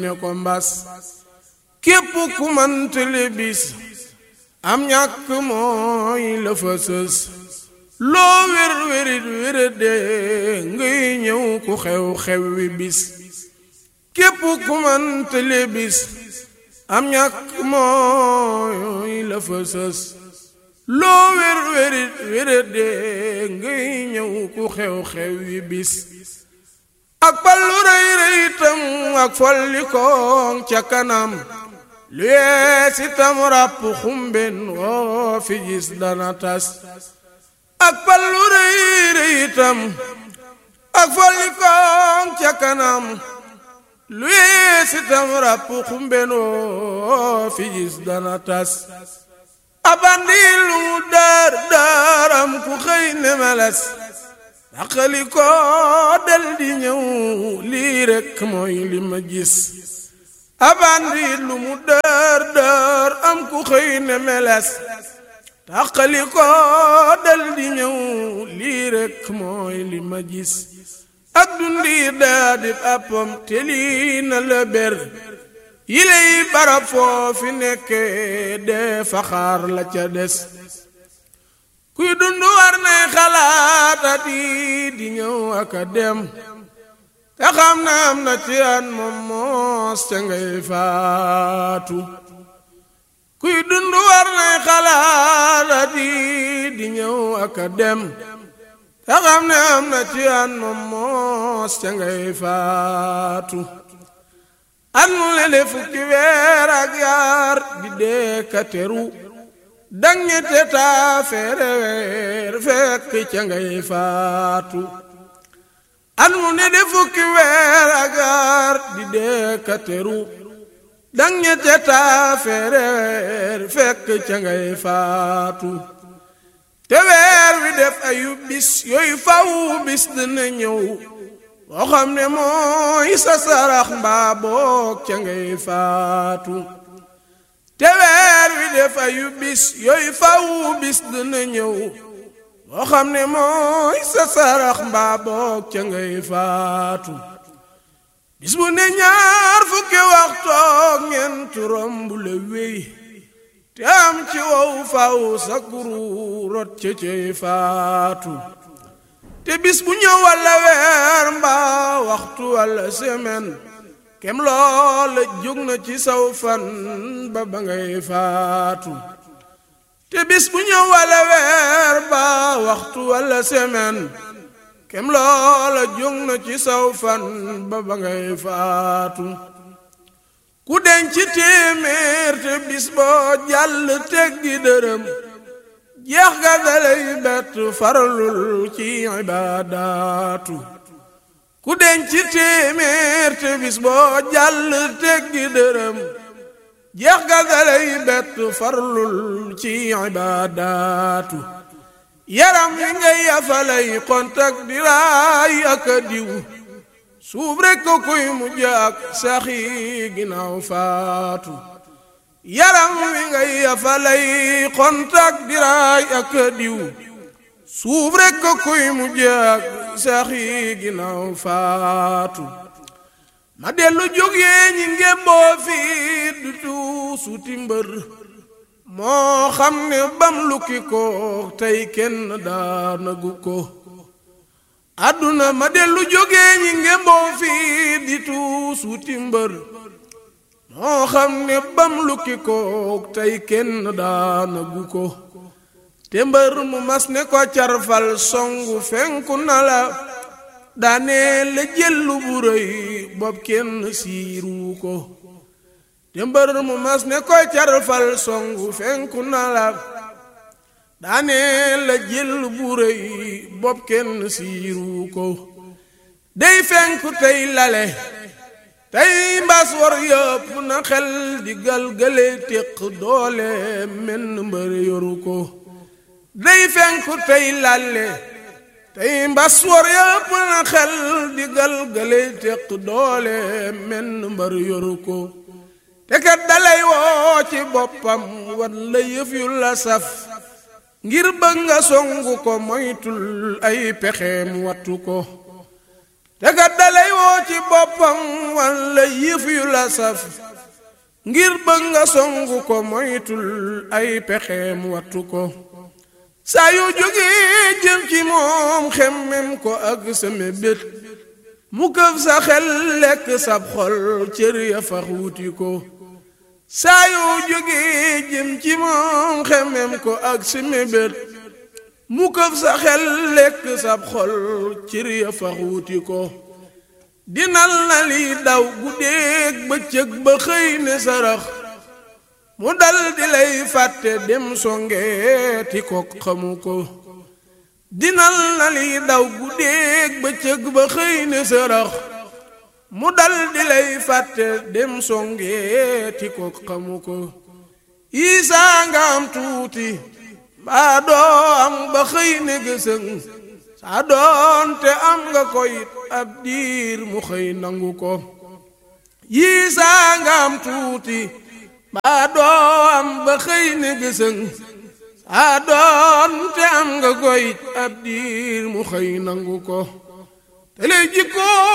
ne ko mbas képp ku mantale bis am ñàkk mooy la fa sës loo wér wérit wérade ngay ñëw ku xew xew wi bis képp ku mantale bis am ñàkk mooy la fa sës loo wér wérit wérade ngay ñëw ku xew xew wi bis ak pallu rëy rëy itam ak folli koŋ ca kanam lu yees itam ràpp xumben woo fi gis dana tas ak pallu rëy rëy itam ak folli koŋ ca kanam lu yees itam ràpp xumben woo fi gis dana tas abandi lu mu daar daaram ku xëy ne meles daqali ko del di ñëw lii rekk mooy li ma gis abandi lu mu dër dër am ku xëy ne meles daqali ko del di ñëw lii rekk mooy li ma gis ak dundi daa di appam te lii na la ber yiley barab foofi nekke dee faxaar la ca des kuy dund war nay xalaatat yi di ñëw ak a dem te xam na am na ci an moom moos ca ngay faatu kuy dund war nay xalaatat yi di ñëw ak a dem te xam ne am na ci an moom moos ca ngay faatu an mu lele fukki weer ak yaar di dee ka teru dang ñette taa feere weer fekk ca ngay faatu an mu ne de fukki weer ak yaar di dee ka teru dang ñette taa feere weer fekk ca ngay faatu te weer wi def ayu bis yooyu faw bis dina ñëw boo xam ne mooy sa sarax mbaa boog ca ngay faatu te weer wi def ayu bis yooyu faw bis dina ñëw boo xam ne mooy sa sarax mbaa boog ca ngay faatu bis bu ne ñaar fukki waxtoog ñeent romb la wéy te am ci wow faw sa kuru rot ca cay faatu te bis bu ñëw walla weer mbaa waxtu walla semaine kem loola jóg na ci saw fan ba ba ngay faatu te bis bu ñëw walla weer mbaa waxtu walla semaine kem loola jóg na ci saw fan ba ba ngay faatu ku denc téeméer te bis boo jàll teggi dërëm jeex ga dalay bett faralul ci ibaadaatu ku denc téeméer te bis boo jàll teggi dërëm jeex ga dalay bett faralul ci ibaadaatu yaram wi ngay yafalay kontak di raay ak a diw suuf rekk ko kuy mujj ak saxi ginnaaw faatu yaram wi ngay yafalay kontak diraay ak diw suuf rekk ko kuy mujj ak saxi ginnaaw faatu ma dellu jógee ñi ngémboo fii du tuusuti mbër moo xam ne bam lukki ko tey kenn daanagu ko àdduna ma dellu jógee ñi ngémboo fii di tuusuti mbër moo xam ne bam lukki kook tey kenn daanagu ko te mbër mu mas ne ko carfal songu fenku na la daane la jëllu bu rëy bopp kenn siiru ko te mbër mu mas ne ko carfal songu fenku na la daane la jëllu bu rëy bopp kenn siiru ko dey fenku tey lale tey mbas war yëpp na xel di galgale téq doole menn mbër yoru ko day fenku tey lalle tey mbas war yëpp na xel di galgale téq doole menn mbër yoru ko te kat dalay woo ci boppam wan la yëf yu la saf ngir bëgg nga songu ko moytul ay pexeem wattu ko te kat dalay woo ci boppam walla yëf yu la saf ngir bëgg nga songu ko moytul ay pexeem wattu ko saa yu jógee jëm ci moom xemmem ko ak sa mébét mu këf sa xel lekk sab xol cër ya fax wuti ko saa yu jógee jëm ci moom xemmem ko ak sa mébét mu këf sa xel lekk sab xol cër ya fax wuti ko dinal na li daw guddeeg bëccëg ba xëy ne sarax mu dal di lay fàtte dem songeeti ko xamu ko dinal na li daw guddeeg bëccëg ba xëy ne sarax mu dal di lay fàtte dem songeeti ko xamu ko isaa nga am tuuti mbaa doo am ba xëy ne gësëng saa doonte am nga ko it ab diir mu xëy nangu ko yii saa nga am tuuti mbaa doo am ba xëy ne gësëng saa doonte am nga ko it ab diir mu xëy nangu ko te lay jikkoo